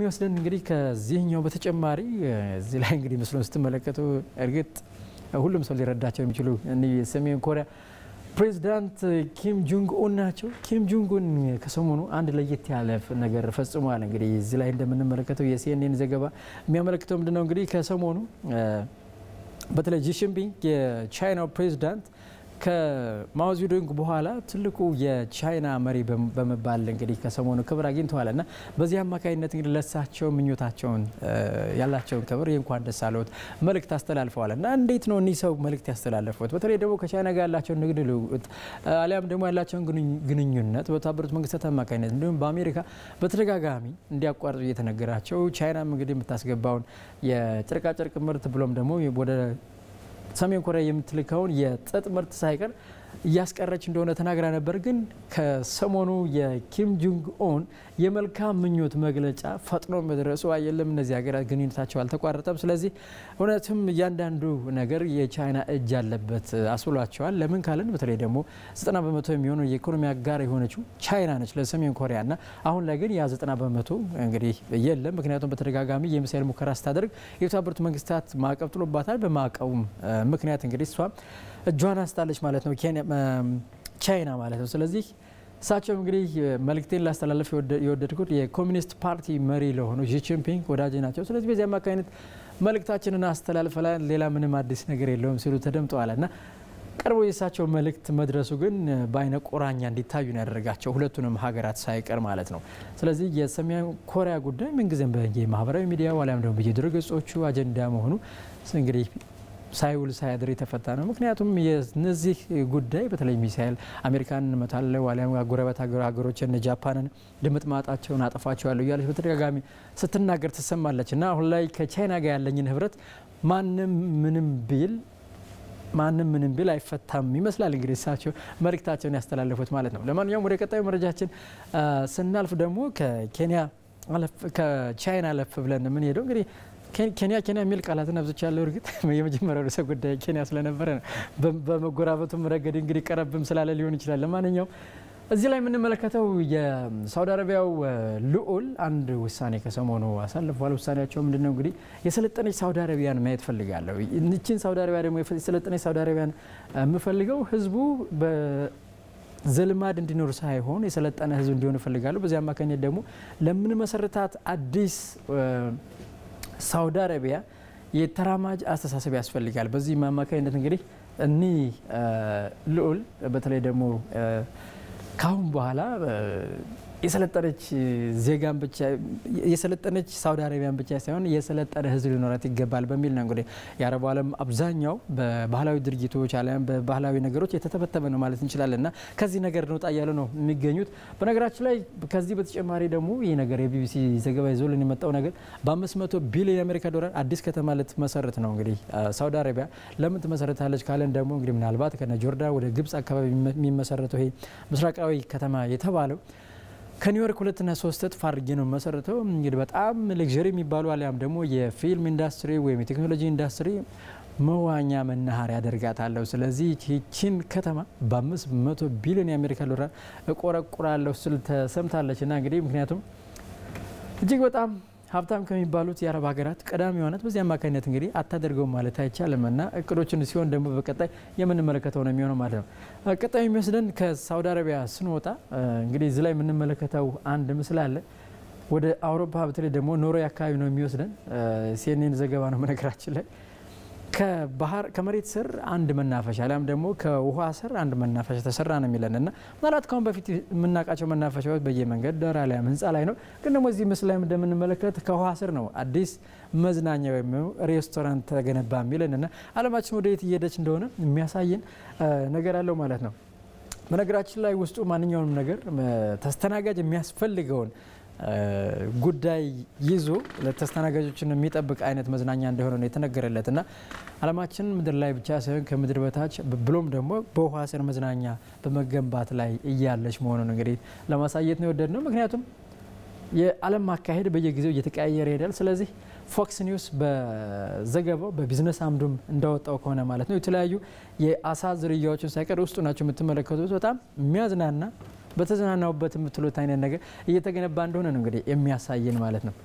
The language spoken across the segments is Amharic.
የሚወስደን እንግዲህ ከዚህኛው በተጨማሪ እዚህ ላይ እንግዲህ ምስሉን ስትመለከቱ እርግጥ ሁሉም ሰው ሊረዳቸው የሚችሉ የሰሜን ኮሪያ ፕሬዚዳንት ኪም ጁንግ ኡን ናቸው። ኪም ጁንግ ኡን ከሰሞኑ አንድ ለየት ያለ ነገር ፈጽሟል። እንግዲህ እዚህ ላይ እንደምንመለከተው የሲኤንኤን ዘገባ የሚያመለክተው ምንድነው እንግዲህ ከሰሞኑ በተለይ ጂሽንፒንግ የቻይናው ፕሬዚዳንት ከማኦዜዱንግ በኋላ ትልቁ የቻይና መሪ በመባል እንግዲህ ከሰሞኑ ክብር አግኝተዋል እና በዚህ አማካኝነት እንግዲህ ለሳቸው ምኞታቸውን ያላቸውን ክብር የእንኳን ደስ አለዎት መልእክት አስተላልፈዋል እና እንዴት ነው እኒህ ሰው መልእክት ያስተላለፉት? በተለይ ደግሞ ከቻይና ጋር ያላቸውን ንግድ ልውውጥ አሊያም ደግሞ ያላቸውን ግንኙነት በተባበሩት መንግስታት አማካኝነት እንዲሁም በአሜሪካ በተደጋጋሚ እንዲያቋርጡ እየተነገራቸው ቻይናም እንግዲህ የምታስገባውን የጨርቃጨርቅ ምርት ብሎም ደግሞ ወደ ሰሜን ኮሪያ የምትልከውን የጥጥ ምርት ሳይቀር እያስቀረች እንደሆነ ተናግራ ነበር። ግን ከሰሞኑ የኪም ጁንግ ኦን የመልካም ምኞት መግለጫ ፈጥኖ መድረሱ አየለም እነዚህ ሀገራት ግንኙነታቸው አልተቋረጠም። ስለዚህ እውነትም እያንዳንዱ ነገር የቻይና እጅ ያለበት አስብሏቸዋል። ለምን ካለን በተለይ ደግሞ ዘጠና በመቶ የሚሆነው የኢኮኖሚ አጋር የሆነችው ቻይና ነች ለሰሜን ኮሪያ እና አሁን ላይ ግን ያ ዘጠና በመቶ እንግዲህ የለም። ምክንያቱም በተደጋጋሚ የሚሳይል ሙከራ ስታደርግ የተባበሩት መንግስታት ማዕቀብ ጥሎባታል። በማዕቀቡም ምክንያት እንግዲህ እሷም እጇን አስጣለች ማለት ነው ቻይና ማለት ነው። ስለዚህ እሳቸውም እንግዲህ መልእክቴን ላስተላለፍ የወደድኩት የኮሚኒስት ፓርቲ መሪ ለሆኑ ሺ ጂንፒንግ ወዳጅ ናቸው። ስለዚህ በዚህ አማካኝነት መልእክታችንን አስተላልፈላል፣ ሌላ ምንም አዲስ ነገር የለውም ሲሉ ተደምጠዋል እና ቀርቦ የእሳቸው መልእክት መድረሱ ግን በአይነ ቁራኛ እንዲታዩ ነው ያደረጋቸው ሁለቱንም ሀገራት ሳይቀር ማለት ነው። ስለዚህ የሰሜን ኮሪያ ጉዳይ ምንጊዜም በማህበራዊ ሚዲያ ዋሊያም ደግሞ በየድረ ገጾቹ አጀንዳ መሆኑ እንግዲህ ሳይውል ሳያድር የተፈታ ነው። ምክንያቱም የነዚህ ጉዳይ በተለይ ሚሳኤል አሜሪካን እንመታለን ዋሊያም ጎረቤት ሀገሮች እነ ጃፓንን ድምጥ ማጣቸውን አጠፋቸዋለሁ እያለች በተደጋጋሚ ስትናገር ትሰማለች እና አሁን ላይ ከቻይና ጋር ያለኝን ህብረት ማንም ምንም ቢል ማንም ምንም ቢል አይፈታም ይመስላል። እንግዲህ እሳቸው መልእክታቸውን ያስተላለፉት ማለት ነው። ለማንኛውም ወደ ቀጣዩ መረጃችን ስናልፍ ደግሞ ከኬንያ ከቻይና አለፍ ብለን የምንሄደው እንግዲህ ኬንያ ኬንያ የሚል ቃላትን አብዝቻ ያለው እርግጥ የመጀመሪያው ርዕሰ ጉዳይ ኬንያ ስለነበረ ነው። በመጎራበቱም ረገድ እንግዲህ ቀረብም ስላለ ሊሆን ይችላል። ለማንኛውም እዚህ ላይ የምንመለከተው የሳውዲ አረቢያው ልዑል አንድ ውሳኔ ከሰሞኑ አሳልፏል። ውሳኔያቸው ምንድን ነው? እንግዲህ የሰለጠነች ሳውዲ አረቢያን ማየት ፈልጋለሁ። ይችን ሳውዲ አረቢያ ደግሞ የሰለጠነች ሳውዲ አረቢያን የምፈልገው ህዝቡ ዘልማድ እንዲኖር ሳይሆን የሰለጠነ ህዝብ እንዲሆን እፈልጋለሁ። በዚህ አማካኝነት ደግሞ ለምንመሰረታት አዲስ ሳውዲ አረቢያ የተራማጅ አስተሳሰብ ያስፈልጋል። በዚህ አማካኝነት እንግዲህ እኒህ ልዑል በተለይ ደግሞ ካሁን በኋላ የሰለጠነች ዜጋን ብቻ የሰለጠነች ሳውዲ አረቢያን ብቻ ሳይሆን የሰለጠነ ህዝብ ሊኖራት ይገባል በሚል ነው እንግዲህ የአረቡ ዓለም አብዛኛው በባህላዊ ድርጊቶች አሊያም በባህላዊ ነገሮች የተተበተበ ነው ማለት እንችላለን እና ከዚህ ነገር እንውጣ እያሉ ነው የሚገኙት። በነገራችን ላይ ከዚህ በተጨማሪ ደግሞ ይህ ነገር የቢቢሲ ዘገባ ይዞልን የመጣው ነገር በአምስት መቶ ቢሊዮን የአሜሪካ ዶላር አዲስ ከተማ ልትመሰረት ነው። እንግዲህ ሳውዲ አረቢያ ለምን ትመሰረታለች ካለን ደግሞ እንግዲህ ምናልባት ከነ ጆርዳን ወደ ግብጽ አካባቢ የሚመሰረተው ይሄ ምስራቃዊ ከተማ የተባለው ከኒውዮርክ ሁለትና ሶስት እጥፍ አድርጌ ነው መሰረተው። እንግዲህ በጣም ሌክዠሪ የሚባሉ አሊያም ደግሞ የፊልም ኢንዱስትሪ ወይም የቴክኖሎጂ ኢንዱስትሪ መዋኛ መናኸሪያ ያደርጋታለሁ። ስለዚህ ይችን ከተማ በአምስት መቶ ቢሊዮን የአሜሪካ ዶላር እቆረቁራለሁ ስል ተሰምታለች እና እንግዲህ ምክንያቱም እጅግ በጣም ሀብታም ከሚባሉት የአረብ ሀገራት ቀዳሚዋ ናት። በዚህ አማካኝነት እንግዲህ አታደርገውም ማለት አይቻልም እና እቅዶችን ሲሆን ደግሞ በቀጣይ የምንመለከተው ነው የሚሆነው ማለት ነው። ቀጣይ የሚወስደን ከሳውዲ አረቢያ ስንወጣ እንግዲህ እዚህ ላይ የምንመለከተው አንድ ምስል አለ። ወደ አውሮፓ በተለይ ደግሞ ኖርዌይ አካባቢ ነው የሚወስደን። ሲኤንኤን ዘገባ ነው በነገራችን ላይ ከባህር ከመሬት ስር አንድ መናፈሻ አሊያም ደግሞ ከውሃ ስር አንድ መናፈሻ ተሰራ ነው የሚለን እና ምናልባት ካሁን በፊት የምናውቃቸው መናፈሻዎች በየመንገድ ዳር አሊያም ህንፃ ላይ ነው። ግን ደግሞ እዚህ ምስል ላይ እንደምንመለከት ከውሃ ስር ነው አዲስ መዝናኛ ወይም ሬስቶራንት ተገነባ የሚለን እና ዓለማችን ወደ የት እየሄደች እንደሆነ የሚያሳየን ነገር አለው ማለት ነው። በነገራችን ላይ ውስጡ ማንኛውንም ነገር ተስተናጋጅ የሚያስፈልገውን ጉዳይ ይዞ ለተስተናጋጆችን የሚጠብቅ አይነት መዝናኛ እንደሆነ ነው የተነገረለት እና ዓለማችን ምድር ላይ ብቻ ሳይሆን ከምድር በታች ብሎም ደግሞ በውሃ ስር መዝናኛ በመገንባት ላይ እያለች መሆኑን እንግዲህ ለማሳየት ነው የወደድ ነው። ምክንያቱም የዓለም አካሄድ በየጊዜው እየተቀያየረ ይሄዳል። ስለዚህ ፎክስ ኒውስ በዘገባው በቢዝነስ አምዱም እንዳወጣው ከሆነ ማለት ነው የተለያዩ የአሳ ዝርያዎችን ሳይቀር ውስጡ ናቸው የምትመለከቱት በጣም የሚያዝናና በተዝናናውበት የምትሉት አይነት ነገር እየተገነባ እንደሆነ ነው እንግዲህ የሚያሳየን ማለት ነው።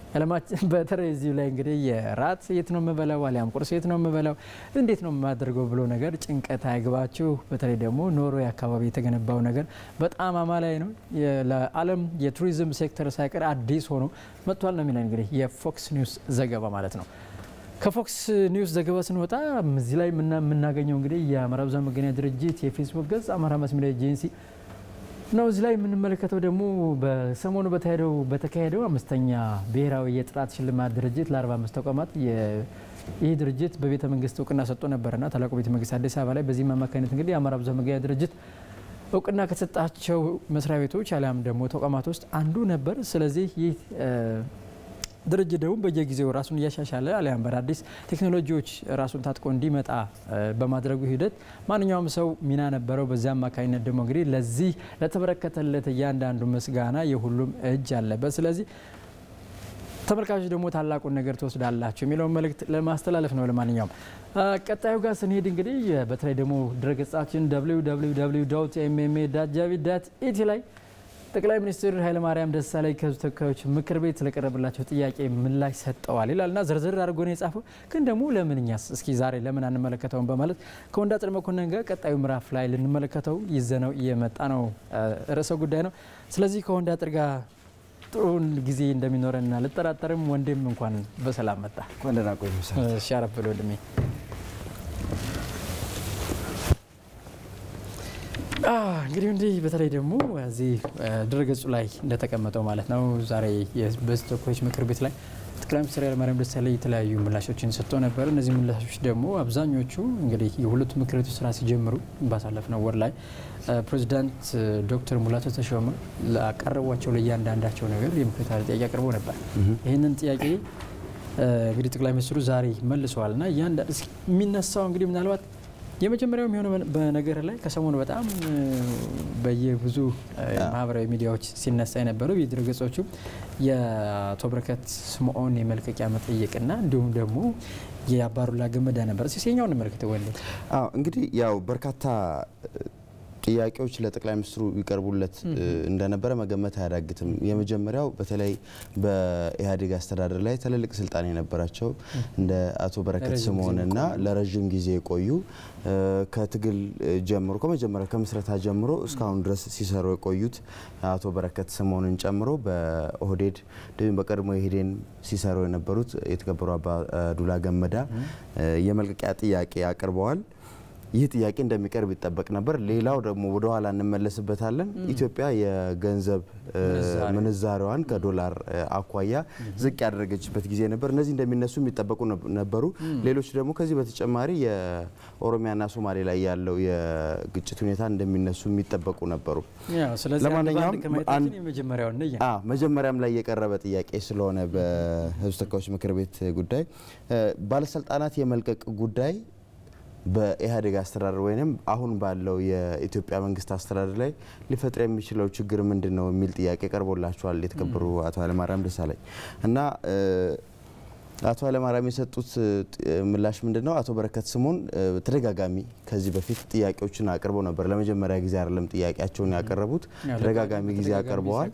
አለማችን በተለይ እዚሁ ላይ እንግዲህ የራት የት ነው የምበላው አሊያም ቁርስ የት ነው የምበላው እንዴት ነው የማደርገው ብሎ ነገር ጭንቀት አይግባችሁ። በተለይ ደግሞ ኖርዌይ አካባቢ የተገነባው ነገር በጣም አማላይ ነው። ለዓለም የቱሪዝም ሴክተር ሳይቀር አዲስ ሆኖ መጥቷል ነው የሚለን እንግዲህ የፎክስ ኒውስ ዘገባ ማለት ነው። ከፎክስ ኒውስ ዘገባ ስንወጣ እዚህ ላይ የምናገኘው እንግዲህ የአማራ ብዙኃን መገናኛ ድርጅት የፌስቡክ ገጽ አማራ ማስ ሚዲያ ኤጀንሲ ነው። እዚህ ላይ የምንመለከተው ደግሞ በሰሞኑ በተካሄደው በተካሄደው አምስተኛ ብሔራዊ የጥራት ሽልማት ድርጅት ለ45 ተቋማት ይህ ድርጅት በቤተ መንግስት እውቅና ሰጥቶ ነበርና ታላቁ ቤተ መንግስት አዲስ አበባ ላይ በዚህም አማካኝነት እንግዲህ የአማራ ብዙኃን መገናኛ ድርጅት እውቅና ከሰጣቸው መስሪያ ቤቶች አሊያም ደግሞ ተቋማት ውስጥ አንዱ ነበር። ስለዚህ ይህ ድርጅት ደግሞ በየጊዜው ራሱን እያሻሻለ አሊያም በአዳዲስ ቴክኖሎጂዎች ራሱን ታጥቆ እንዲመጣ በማድረጉ ሂደት ማንኛውም ሰው ሚና ነበረው። በዚያ አማካኝነት ደግሞ እንግዲህ ለዚህ ለተበረከተለት እያንዳንዱ ምስጋና የሁሉም እጅ አለበት። ስለዚህ ተመልካቾች ደግሞ ታላቁን ነገር ትወስዳላችሁ የሚለውን መልእክት ለማስተላለፍ ነው። ለማንኛውም ቀጣዩ ጋር ስንሄድ እንግዲህ በተለይ ደግሞ ድረገጻችን ኤምኤምኤ ጃቪ ዳት ኢቲ ላይ ጠቅላይ ሚኒስትር ኃይለማርያም ደሳለኝ ከሕዝብ ተወካዮች ምክር ቤት ስለቀረበላቸው ጥያቄ ምላሽ ሰጠዋል ይላልና ዝርዝር አድርጎ ነው የጻፈው። ግን ደግሞ ለምን እኛስ እስኪ ዛሬ ለምን አንመለከተውም በማለት ከወንዳጥር መኮንን ጋር ቀጣዩ ምዕራፍ ላይ ልንመለከተው ይዘነው እየመጣ ነው ርዕሰ ጉዳይ ነው። ስለዚህ ከወንዳጥር ጋር ጥሩን ጊዜ እንደሚኖረን አልጠራጠርም። ወንድም እንኳን በሰላም መጣ። ሻረፍ ብሎ ወንድሜ እንግዲህ እንዲህ በተለይ ደግሞ እዚህ ድረገጹ ላይ እንደተቀመጠው ማለት ነው ዛሬ የህዝብ ተወካዮች ምክር ቤት ላይ ጠቅላይ ሚኒስትር ኃይለማርያም ደሳለኝ የተለያዩ ምላሾችን ሰጥቶ ነበር። እነዚህ ምላሾች ደግሞ አብዛኞቹ እንግዲህ የሁለቱ ምክር ቤቶች ስራ ሲጀምሩ ባሳለፍነው ወር ላይ ፕሬዚዳንት ዶክተር ሙላቱ ተሾመ ላቀረቧቸው ለእያንዳንዳቸው ነገር የምክር ቤት ጥያቄ አቅርበው ነበር። ይህንን ጥያቄ እንግዲህ ጠቅላይ ሚኒስትሩ ዛሬ መልሰዋል እና እያንዳንድ የሚነሳው እንግዲህ ምናልባት የመጀመሪያው የሚሆነው በነገር ላይ ከሰሞኑ በጣም በየብዙ ማህበራዊ ሚዲያዎች ሲነሳ የነበረው የድረገጾቹ የአቶ በረከት ስምኦን የመልቀቂያ መጠየቅና እንዲሁም ደግሞ የአባዱላ ገመዳ ነበር። ሴኛው እንመልከት ወ እንግዲህ ያው በርካታ ጥያቄዎች ለጠቅላይ ሚኒስትሩ ይቀርቡለት እንደነበረ መገመት አያዳግትም። የመጀመሪያው በተለይ በኢህአዴግ አስተዳደር ላይ ትልልቅ ስልጣን የነበራቸው እንደ አቶ በረከት ስምኦንና ለረዥም ጊዜ የቆዩ ከትግል ጀምሮ ከመጀመሪያ ከምስረታ ጀምሮ እስካሁን ድረስ ሲሰሩ የቆዩት አቶ በረከት ስምኦንን ጨምሮ በኦህዴድ እንዲሁም በቀድሞ ኢህዴን ሲሰሩ የነበሩት የተከበሩ አባዱላ ገመዳ የመልቀቂያ ጥያቄ አቅርበዋል። ይህ ጥያቄ እንደሚቀርብ ይጠበቅ ነበር። ሌላው ደግሞ ወደ ኋላ እንመለስበታለን። ኢትዮጵያ የገንዘብ ምንዛሬዋን ከዶላር አኳያ ዝቅ ያደረገችበት ጊዜ ነበር። እነዚህ እንደሚነሱ የሚጠበቁ ነበሩ። ሌሎች ደግሞ ከዚህ በተጨማሪ የኦሮሚያና ሶማሌ ላይ ያለው የግጭት ሁኔታ እንደሚነሱ የሚጠበቁ ነበሩ። ለማንኛውም መጀመሪያም ላይ የቀረበ ጥያቄ ስለሆነ በሕዝብ ተወካዮች ምክር ቤት ጉዳይ ባለስልጣናት የመልቀቅ ጉዳይ በኢህአዴግ አስተዳደር ወይም አሁን ባለው የኢትዮጵያ መንግስት አስተዳደር ላይ ሊፈጥር የሚችለው ችግር ምንድን ነው የሚል ጥያቄ ቀርቦላቸዋል የተከበሩ አቶ ኃይለማርያም ደሳለኝ እና አቶ ኃይለማርያም የሰጡት ምላሽ ምንድን ነው? አቶ በረከት ስምኦን ተደጋጋሚ ከዚህ በፊት ጥያቄዎችን አቅርበው ነበር። ለመጀመሪያ ጊዜ አይደለም ጥያቄያቸውን ያቀረቡት፣ ተደጋጋሚ ጊዜ አቅርበዋል።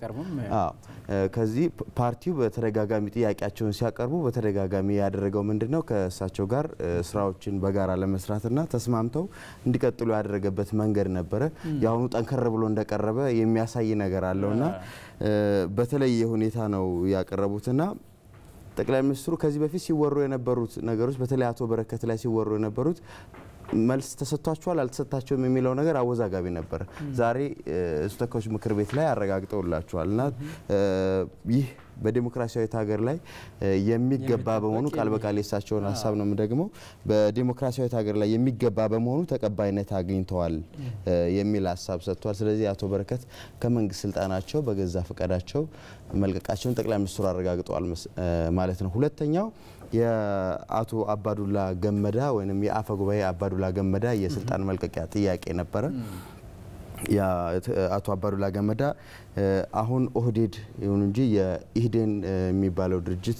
ከዚህ ፓርቲው በተደጋጋሚ ጥያቄያቸውን ሲያቀርቡ በተደጋጋሚ ያደረገው ምንድን ነው? ከእሳቸው ጋር ስራዎችን በጋራ ለመስራትና ተስማምተው እንዲቀጥሉ ያደረገበት መንገድ ነበረ። የአሁኑ ጠንከር ብሎ እንደቀረበ የሚያሳይ ነገር አለውና በተለየ ሁኔታ ነው ያቀረቡትና ጠቅላይ ሚኒስትሩ ከዚህ በፊት ሲወሩ የነበሩት ነገሮች በተለይ አቶ በረከት ላይ ሲወሩ የነበሩት መልስ ተሰጥቷቸዋል አልተሰጣቸውም የሚለው ነገር አወዛጋቢ ነበር። ዛሬ ሕዝብ ተወካዮች ምክር ቤት ላይ አረጋግጠውላቸዋል እና ይህ በዴሞክራሲያዊት ሀገር ላይ የሚገባ በመሆኑ ቃል በቃል የሳቸውን ሀሳብ ነው የምደግመው። በዴሞክራሲያዊት ሀገር ላይ የሚገባ በመሆኑ ተቀባይነት አግኝተዋል የሚል ሀሳብ ሰጥቷል። ስለዚህ አቶ በረከት ከመንግስት ስልጣናቸው በገዛ ፈቃዳቸው መልቀቃቸውን ጠቅላይ ሚኒስትሩ አረጋግጠዋል ማለት ነው። ሁለተኛው የአቶ አባዱላ ገመዳ ወይም የአፈ ጉባኤ አባዱላ ገመዳ የስልጣን መልቀቂያ ጥያቄ ነበረ። አቶ አባዱላ ገመዳ አሁን ኦህዴድ ይሁን እንጂ የኢህዴን የሚባለው ድርጅት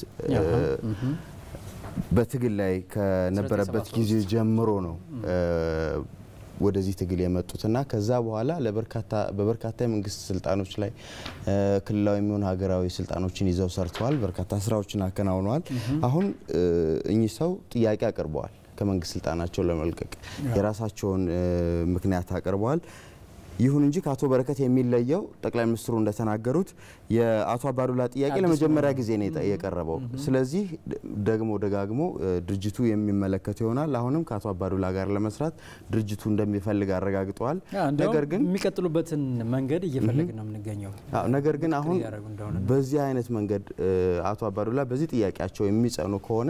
በትግል ላይ ከነበረበት ጊዜ ጀምሮ ነው ወደዚህ ትግል የመጡትና ከዛ በኋላ በበርካታ የመንግስት ስልጣኖች ላይ ክልላዊ የሚሆኑ ሀገራዊ ስልጣኖችን ይዘው ሰርተዋል። በርካታ ስራዎችን አከናውነዋል። አሁን እኚህ ሰው ጥያቄ አቅርበዋል። ከመንግስት ስልጣናቸው ለመልቀቅ የራሳቸውን ምክንያት አቅርበዋል። ይሁን እንጂ ከአቶ በረከት የሚለየው ጠቅላይ ሚኒስትሩ እንደተናገሩት የአቶ አባዱላ ጥያቄ ለመጀመሪያ ጊዜ ነው የቀረበው። ስለዚህ ደግሞ ደጋግሞ ድርጅቱ የሚመለከተው ይሆናል። አሁንም ከአቶ አባዱላ ጋር ለመስራት ድርጅቱ እንደሚፈልግ አረጋግጠዋል። ነገር ግን የሚቀጥሉበትን መንገድ እየፈለግን ነው የምንገኘው። ነገር ግን አሁን በዚህ አይነት መንገድ አቶ አባዱላ በዚህ ጥያቄያቸው የሚጸኑ ከሆነ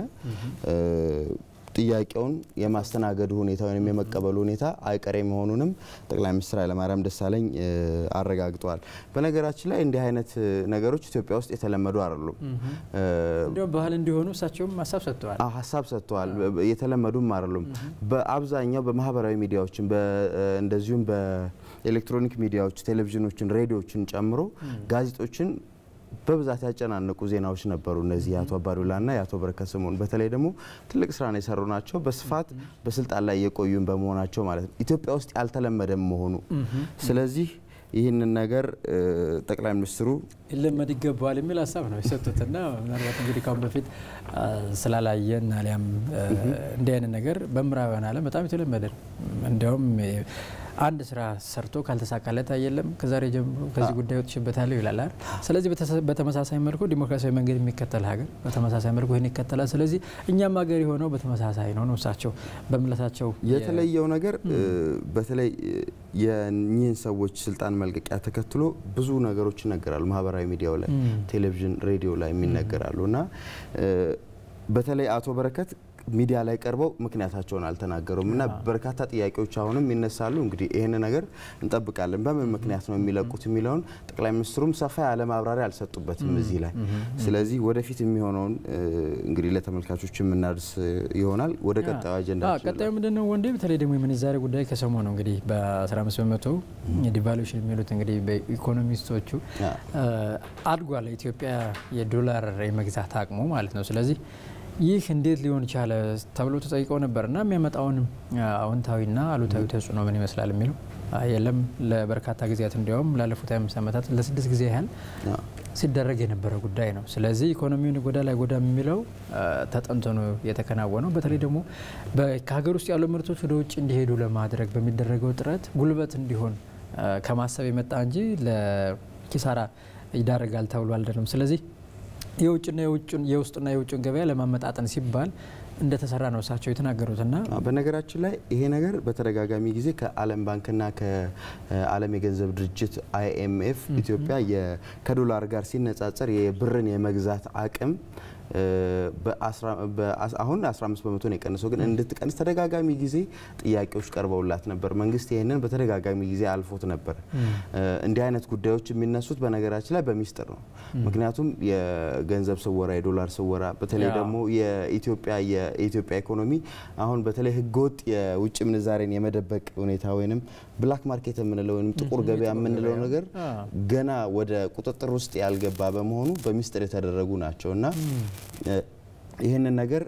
ጥያቄውን የማስተናገዱ ሁኔታ ወይም የመቀበሉ ሁኔታ አይቀሬ መሆኑንም ጠቅላይ ሚኒስትር ኃይለማርያም ደሳለኝ አረጋግጠዋል። በነገራችን ላይ እንዲህ አይነት ነገሮች ኢትዮጵያ ውስጥ የተለመዱ አይደሉም። እንዲሁም ባህል እንዲሆኑ እሳቸውም ሀሳብ ሰጥተዋል ሀሳብ ሰጥተዋል። የተለመዱም አይደሉም። በአብዛኛው በማህበራዊ ሚዲያዎችን እንደዚሁም በኤሌክትሮኒክ ሚዲያዎች ቴሌቪዥኖችን፣ ሬዲዮችን ጨምሮ ጋዜጦችን በብዛት ያጨናነቁ ዜናዎች ነበሩ። እነዚህ የአቶ አባዱላና የአቶ በረከት ስምኦን በተለይ ደግሞ ትልቅ ስራን የሰሩ ናቸው። በስፋት በስልጣን ላይ የቆዩን በመሆናቸው ማለት ነው። ኢትዮጵያ ውስጥ ያልተለመደም መሆኑ ስለዚህ ይህንን ነገር ጠቅላይ ሚኒስትሩ ሊለመድ ይገባዋል የሚል ሀሳብ ነው የሰጡትና ምናልባት እንግዲህ ካሁን በፊት ስላላየን አሊያም እንዲህ አይነት ነገር በምዕራባውያን ዓለም በጣም የተለመደ ነው። እንዲያውም አንድ ስራ ሰርቶ ካልተሳካለት አየለም ከዛሬ ጀምሮ ከዚህ ጉዳይ ወጥቼበታለሁ ይላል አይደል? ስለዚህ በተመሳሳይ መልኩ ዲሞክራሲያዊ መንገድ የሚከተል ሀገር በተመሳሳይ መልኩ ይህን ይከተላል። ስለዚህ እኛም ሀገር የሆነው በተመሳሳይ ነው ነው እሳቸው በምላሳቸው የተለየው ነገር በተለይ የኚህን ሰዎች ስልጣን መልቀቂያ ተከትሎ ብዙ ነገሮች ይነገራሉ። ማህበራዊ ሚዲያው ላይ፣ ቴሌቪዥን፣ ሬዲዮ ላይ የሚነገራሉ እና በተለይ አቶ በረከት ሚዲያ ላይ ቀርበው ምክንያታቸውን አልተናገሩም እና በርካታ ጥያቄዎች አሁንም ይነሳሉ። እንግዲህ ይህን ነገር እንጠብቃለን። በምን ምክንያት ነው የሚለቁት የሚለውን ጠቅላይ ሚኒስትሩም ሰፋ ያለ ማብራሪያ አልሰጡበትም እዚህ ላይ። ስለዚህ ወደፊት የሚሆነውን እንግዲህ ለተመልካቾች የምናደርስ ይሆናል። ወደ ቀጣዩ አጀንዳ ቀጣዩ ምንድን ነው ወንዴ? በተለይ ደግሞ የምንዛሬ ጉዳይ ከሰሞኑ እንግዲህ በ15 በመቶ ዲቫሉሽን የሚሉት እንግዲህ በኢኮኖሚስቶቹ አድጓል ኢትዮጵያ የዶላር የመግዛት አቅሙ ማለት ነው። ስለዚህ ይህ እንዴት ሊሆን ቻለ ተብሎ ተጠይቀው ነበር እና የሚያመጣውን አዎንታዊና አሉታዊ ተጽዕኖ ምን ይመስላል የሚለው የለም ለበርካታ ጊዜያት እንዲያውም ላለፉት አምስት ዓመታት ለስድስት ጊዜ ያህል ሲደረግ የነበረ ጉዳይ ነው። ስለዚህ ኢኮኖሚውን ጎዳ ላይ ጎዳ የሚለው ተጠንቶ ነው የተከናወነው። በተለይ ደግሞ ከሀገር ውስጥ ያሉ ምርቶች ወደ ውጭ እንዲሄዱ ለማድረግ በሚደረገው ጥረት ጉልበት እንዲሆን ከማሰብ የመጣ እንጂ ለኪሳራ ይዳረጋል ተብሎ አልደለም። ስለዚህ የውጭና የውስጥና የውጭን ገበያ ለማመጣጠን ሲባል እንደተሰራ ነው እሳቸው የተናገሩትና በነገራችን ላይ ይሄ ነገር በተደጋጋሚ ጊዜ ከዓለም ባንክና ከዓለም የገንዘብ ድርጅት አይኤምኤፍ ኢትዮጵያ ከዶላር ጋር ሲነጻጸር የብርን የመግዛት አቅም አሁን 15 በመቶ ነው የቀነሰው፣ ግን እንድትቀንስ ተደጋጋሚ ጊዜ ጥያቄዎች ቀርበውላት ነበር። መንግስት ይህንን በተደጋጋሚ ጊዜ አልፎት ነበር። እንዲህ አይነት ጉዳዮች የሚነሱት በነገራችን ላይ በሚስጥር ነው። ምክንያቱም የገንዘብ ስወራ፣ የዶላር ስወራ በተለይ ደግሞ የኢትዮጵያ የኢትዮጵያ ኢኮኖሚ አሁን በተለይ ህገወጥ የውጭ ምንዛሬን የመደበቅ ሁኔታ ወይም ብላክ ማርኬት የምንለው ወይም ጥቁር ገበያ የምንለው ነገር ገና ወደ ቁጥጥር ውስጥ ያልገባ በመሆኑ በሚስጥር የተደረጉ ናቸው እና ይህንን ነገር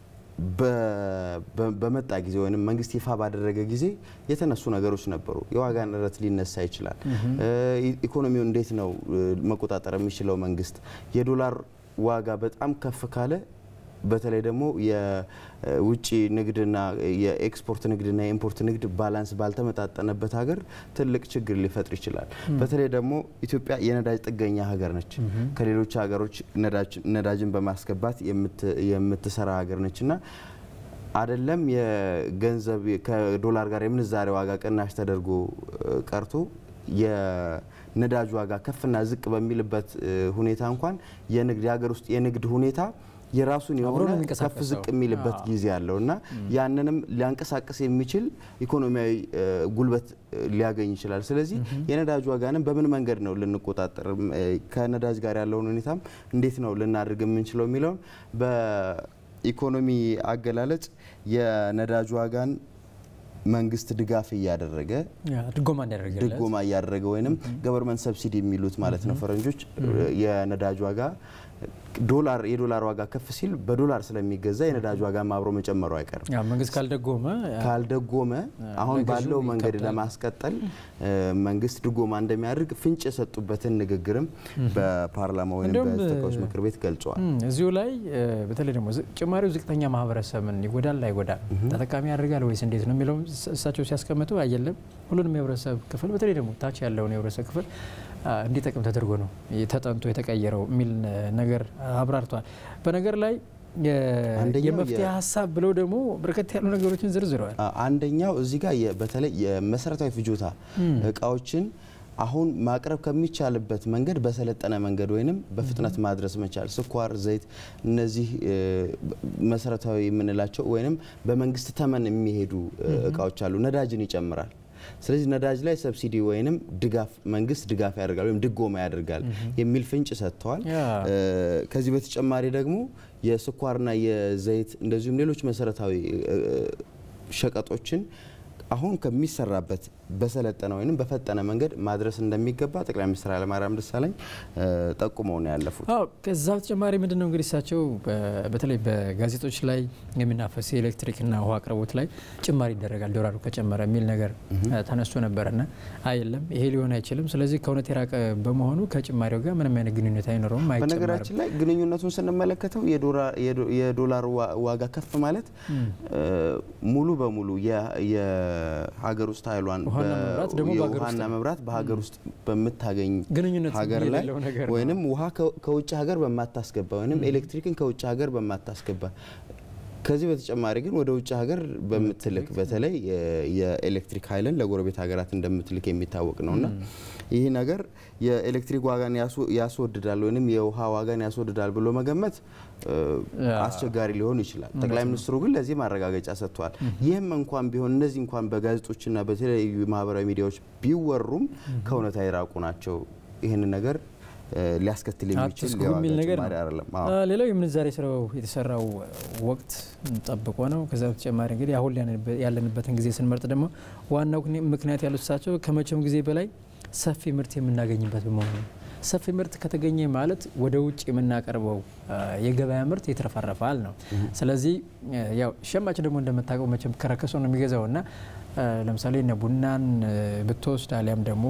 በመጣ ጊዜ ወይም መንግስት ይፋ ባደረገ ጊዜ የተነሱ ነገሮች ነበሩ። የዋጋ ንረት ሊነሳ ይችላል። ኢኮኖሚውን እንዴት ነው መቆጣጠር የሚችለው መንግስት? የዶላር ዋጋ በጣም ከፍ ካለ በተለይ ደግሞ የውጭ ንግድና የኤክስፖርት ንግድና የኢምፖርት ንግድ ባላንስ ባልተመጣጠነበት ሀገር ትልቅ ችግር ሊፈጥር ይችላል። በተለይ ደግሞ ኢትዮጵያ የነዳጅ ጥገኛ ሀገር ነች። ከሌሎች ሀገሮች ነዳጅን በማስገባት የምትሰራ ሀገር ነች እና አይደለም የገንዘብ ከዶላር ጋር የምንዛሬ ዋጋ ቅናሽ ተደርጎ ቀርቶ የነዳጅ ዋጋ ከፍና ዝቅ በሚልበት ሁኔታ እንኳን የንግድ የሀገር ውስጥ የንግድ ሁኔታ የራሱን የሆነ ከፍ ዝቅ የሚልበት ጊዜ አለው እና ያንንም ሊያንቀሳቅስ የሚችል ኢኮኖሚያዊ ጉልበት ሊያገኝ ይችላል። ስለዚህ የነዳጅ ዋጋንም በምን መንገድ ነው ልንቆጣጠር፣ ከነዳጅ ጋር ያለውን ሁኔታም እንዴት ነው ልናደርግ የምንችለው የሚለውን በኢኮኖሚ አገላለጽ የነዳጅ ዋጋን መንግስት ድጋፍ እያደረገ ድጎማ እያደረገ ወይም ገቨርንመንት ሰብሲዲ የሚሉት ማለት ነው ፈረንጆች የነዳጅ ዋጋ ዶላር የዶላር ዋጋ ከፍ ሲል በዶላር ስለሚገዛ የነዳጅ ዋጋ አብሮ መጨመሩ አይቀርም። ያው መንግስት ካልደጎመ ካልደጎመ አሁን ለገዢው ባለው መንገድ ይከብዳል። ለማስቀጠል እ፣ መንግስት ድጎማ እንደሚያደርግ ፍንጭ የሰጡበትን ንግግርም በፓርላማ ወይም እንደውም በተወካዮች ምክር ቤት ገልጸዋል። እም፣ እዚሁ ላይ እ፣ በተለይ ደግሞ ዝ- ጭማሪው ዝቅተኛ ማህበረሰብን ይጎዳል አይጎዳም፣ ተጠቃሚ ያደርጋል ወይስ እንዴት ነው የሚለውም እስ- እሳቸው ሲያስቀምጡ አየለም ሁሉንም የህብረተሰብ ክፍል በተለይ ደግሞ ታች ያለውን የህብረተሰብ ክፍል አ፣ እንዲጠቅም ተደርጎ ነው ተጠንቶ የተቀየረው የሚል እ፣ ነገር አብራርተዋል። በነገር ላይ የ- አንደኛው የመፍትሄ የ- ሀሳብ ብለው ደግሞ በርከት ያሉ ነገሮችን ዘርዝረዋል። አ- አንደኛው እዚህ ጋር የ- በተለይ የመሰረታዊ ፍጆታ እቃዎችን አሁን ማቅረብ ከሚቻልበት መንገድ በሰለጠነ መንገድ ወይንም በፍጥነት ማድረስ መቻል፣ ስኳር፣ ዘይት፣ እነዚህ እ፣ መሰረታዊ የምንላቸው ወይንም በመንግስት ተመን የሚሄዱ እ፣ እቃዎች አሉ። ነዳጅን ይጨምራል። ስለዚህ ነዳጅ ላይ ሰብሲዲ ወይንም ድጋፍ መንግስት ድጋፍ ያደርጋል ወይም ድጎማ ያደርጋል የሚል ፍንጭ ሰጥተዋል። ያ። እ፣ ከዚህ በተጨማሪ ደግሞ የስኳርና የዘይት እንደዚሁም ሌሎች መሰረታዊ እ፣ ሸቀጦችን አሁን ከሚሰራበት በሰለጠነ ወይም በፈጠነ መንገድ ማድረስ እንደሚገባ ጠቅላይ ሚኒስትር ኃይለማርያም ደሳለኝ እ፣ ጠቁመው ነው ያለፉት። አዎ ከዛ በተጨማሪ ምንድን ነው እንግዲህ እሳቸው በ- በተለይ በጋዜጦች ላይ የሚናፈስ የኤሌክትሪክና ውሃ አቅርቦት ላይ ጭማሪ ይደረጋል ዶላሩ ከጨመረ የሚል ነገር እ፣ ተነስቶ ነበረና አይለም ይሄ ሊሆን አይችልም። ስለዚህ ከእውነት የራቀ በመሆኑ ከጭማሪው ጋር ምንም አይነት ግንኙነት አይኖረውም፣ አይጨመርም። በነገራችን ላይ ግንኙነቱን ስንመለከተው የዶራ- የዶ- የዶላር ዋ- ዋጋ ከፍ ማለት እ፣ ሙሉ በሙሉ የ- የሀገር ውስጥ ኃይሏን ውሃና በ- መብራት ደግሞ በሀገር ውስጥ የውሃና ነው። መብራት በሀገር ውስጥ በምታገኝ ግንኙነት ሀገር ላይ የሌለው ነገር ነው። ወይንም ውሃ ከ- ከውጭ ሀገር በማታስገባ ወይንም ኤሌክትሪክን ከውጭ ሀገር በማታስገባ ከዚህ በተጨማሪ ግን ወደ ውጭ ሀገር በምትልክ በተለይ የ- የኤሌክትሪክ ኃይልን ለጎረቤት ሀገራት እንደምትልክ የሚታወቅ ነውና ይህ ነገር የኤሌክትሪክ ዋጋን ያስወ- ያስወድዳል ወይም የውሃ ዋጋን ያስወድዳል ብሎ መገመት እ፣ ያ። አስቸጋሪ ሊሆን ይችላል። ጠቅላይ ሚኒስትሩ ግን ለዚህ ማረጋገጫ ሰጥተዋል። ይህም እንኳን ቢሆን እነዚህ እንኳን በጋዜጦችና በተለያዩ ማህበራዊ ሚዲያዎች ቢወሩም ከእውነታ የራቁ ናቸው። ይህንን ነገር እ፣ ሊያስከትል የሚችል አትስጉ የዋጋ የሚል ነገር ጭማሪ ነው። አይደለም። አ፣ አዎ። ሌላው የምንዛሬ ስራው የተሰራው ወቅት ጠብቆ ነው። ከዛ በተጨማሪ እንግዲህ አሁን ያለንበት- ያለንበትን ጊዜ ስንመርጥ ደግሞ ዋናው ምክንያ- ምክንያት ያሉት እሳቸው ከመቼውም ጊዜ በላይ ሰፊ ምርት የምናገኝበት በመሆኑ ነው። ሰፊ ምርት ከተገኘ ማለት ወደ ውጭ የምናቀርበው አ፣ የገበያ ምርት ይትረፈረፋል ነው። ስለዚህ አ፣ ያው ሸማች ደግሞ እንደምታውቀው መቼም ከረከሰ ነው የሚገዛው እና አ፣ ለምሳሌ እነ ቡናን አ፣ ብትወስድ አሊያም ደግሞ